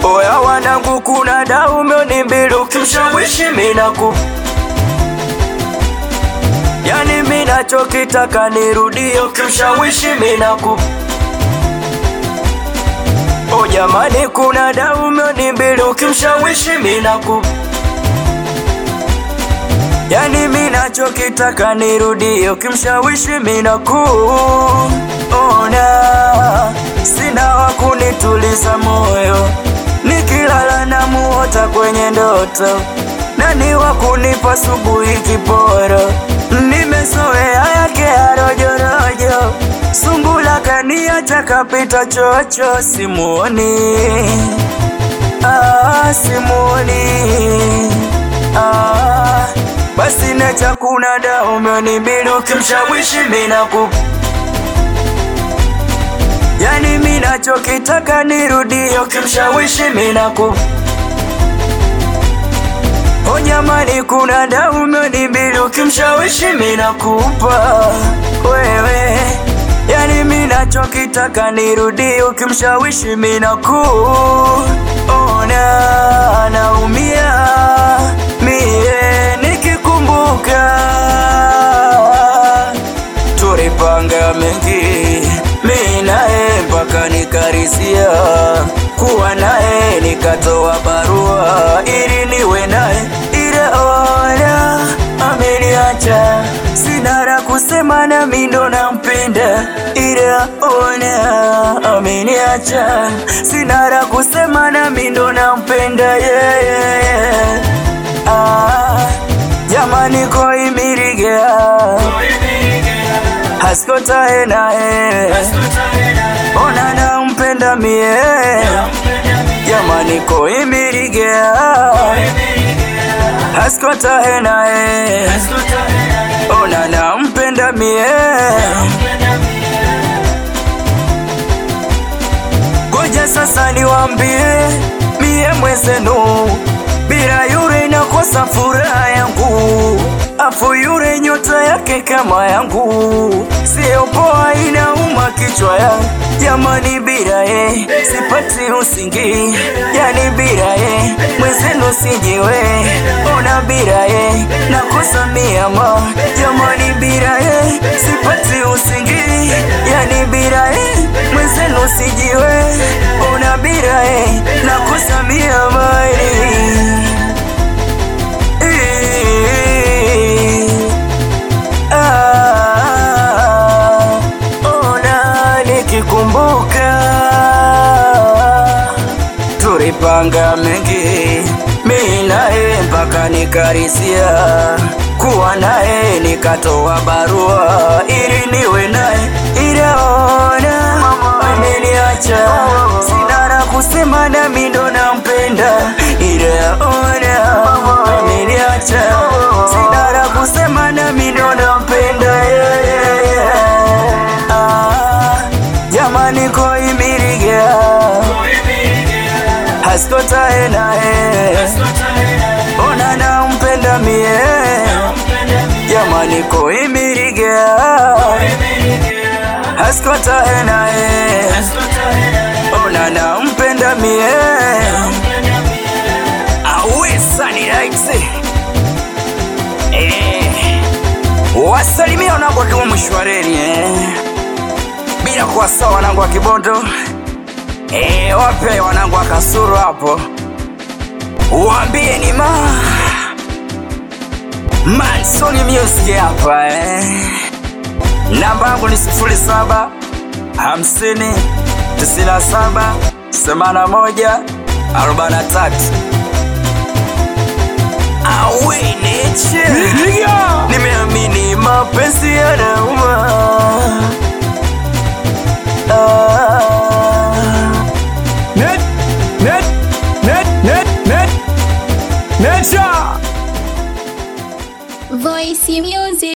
Oya wanangu, kuna daume ni mbili, ukimshawishi minaku Yani minachokitaka nirudie, ukimshawishi minaku O jamani, kuna daume ni mbili, ukimshawishi minaku Yani minachokitaka nirudie, ukimshawishi minaku ona sina wa kunituliza moyo, nikilala na muota kwenye ndoto, nani wa kunipa subuhi kiporo? Nimezoea yake ya rojorojo, sungula kaniacha kapita chocho, simuoni ah, simuoni ah, basi necha kuna daume ni mbili, ukimshawishi minaku Yani minachokitaka nirudie, ukimshawishi minaku O jamani, kuna daume ni mbili, ukimshawishi minakupa wewe. Yani minachokitaka nirudie, ukimshawishi minaku ona naumia mie nikikumbuka tulipanga mengi mi naye mpaka nikarisia kuwa naye nikatoa barua ili niwe naye ila ona ameniacha sina la kusema na mi ndo nampenda ila ona ameniacha sina la kusema na mi ndo nampenda yeah, yeah, yeah. Ah, jamani koimiriga haskotae naye ona nampenda mie jamani koimirigea haskotae naye ona nampenda mie goja sasa niwambie mie mwezenu bila yure nakosa furaha yangu afu yure nyota yake kama yangu sio poa inauma kichwa ya jamani bila ye sipati usingi yani bila ye mwezenu sijiwe ona bila ye nakosa miama jamani bila ye sipati usingi yani bila ye mwezenu sijiwe ona bila ye nakosa miama Ah, ona nikikumbuka tulipanga mengi mi naye mpaka nikarisia kuwa naye nikatoa barua ili niwe naye ila ona ameniacha sina la kusema nami ndo nampenda ila ona ameniacha sina la kusema nami ndo nampenda yeah, yeah, yeah. Ah, jamani koimiriga haskotae naye ona nampenda mie jamani koimiriga haskotae naye ona nampenda mie awesani raisi eh. wasalimia wanangu wakiwa mshwareni eh. bila kuwasaa wanangu wa kibondo eh, wape wanangu wa kasuru hapo waambie ni ma mansoni music hapa eh. namba yangu ni sifuri saba hamsini tisini na saba themanini na moja arobaini na tatu aweneche nimeamini mapenzi yanauma